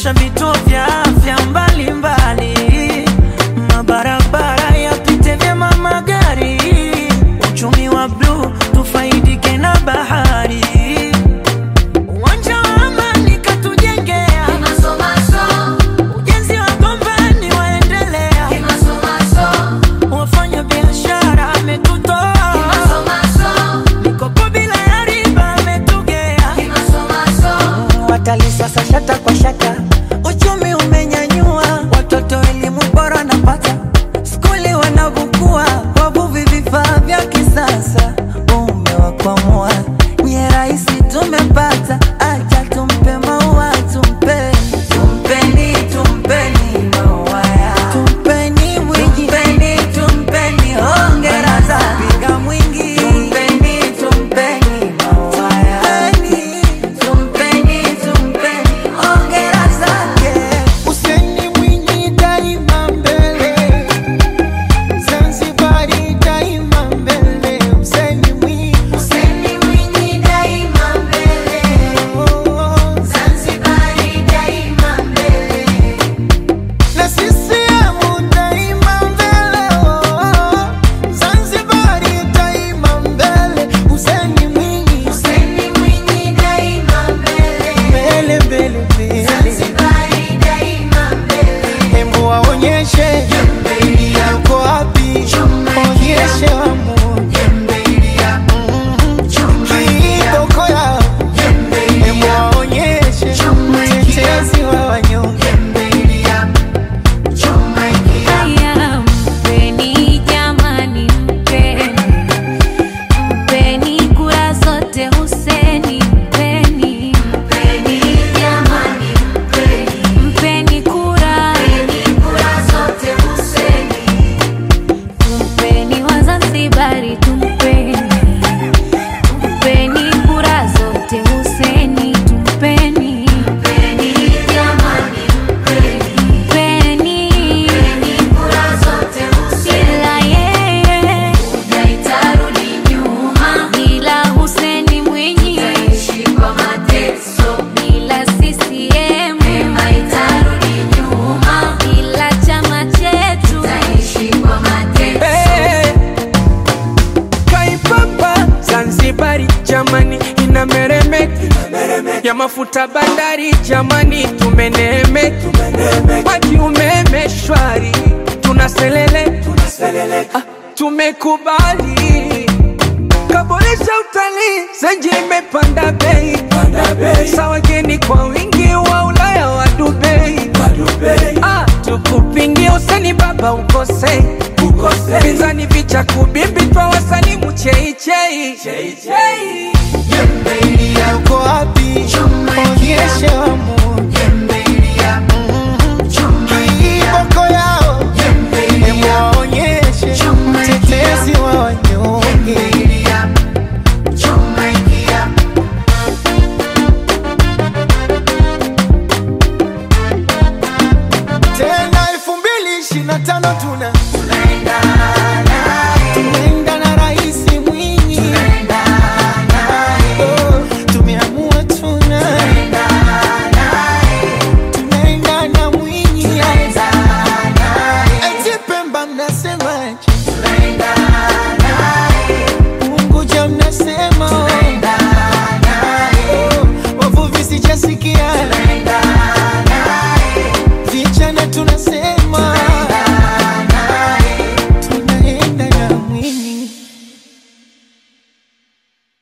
kuboresha vituo vya afya mbalimbali, mabarabara yapite vyema magari, uchumi wa bluu tufaidike na bahari, uwanja wa amani katujengea, ujenzi wa gombani waendelea, wafanya biashara ametutoa, mikopo bila ya riba ametugea, watalii sasa shata kwa shata, uchumi umenyanyua, watoto elimu bora napata, skuli wanavukua, wavuvi vifaa vya kisasa, umewakwamua nye rahisi tumepata, acha tumpe maua tumpe tumpeni tumpeni maua ya tumpeni mwingi tumpeni tumpeni hongera za piga mwingi tumpeni tumpeni maua ya tumpeni tumpeni hongera zake Useni Mwinyi daima mbele, Zanzibari daima mbele. Useni Mwinyi, Useni Mwinyi daima mbele, oh, Zanzibari daima mbele. na CCM daima mbele, oh, Zanzibari daima mbele. Useni Mwinyi, Useni Mwinyi daima mbele, mbele mbele mbele, Zanzibari daima mbele. hembu waonyeshe yako wapi, onyeshe wamu kiboko yao Hebu waonyeshe mtetezi wa wanyonge. Haya, mpeni jamani, mpeni mpeni kura zote Huseni, mpeni mpeni jamani, mpeni mpeni kura kura zote Huseni, tumpeni Wazanzibari, tumpeni tumpeni kura zote Huseni, tumpeni mpeni jamani, mpeni mpeni kura zote Huseni, ila yeye haitarudi nyuma, bila Huseni Mwinyi taishi kwa mateso, bila CCM haitarudi nyuma, bila chama chetu taishi kwa mateso. Hey, Kaipapa Zanzibari jamani inameremeka ya mafuta bandari jamani tumeneemeka maji umeme shwari tunaselele ah, tumekubali kaboresha utalii zenji imepanda bei sa wageni kwa wingi wa Ulaya wa Dubai ah, tukupingie useni baba ukose pinzani vicha kubimbi twa wasani mcheichei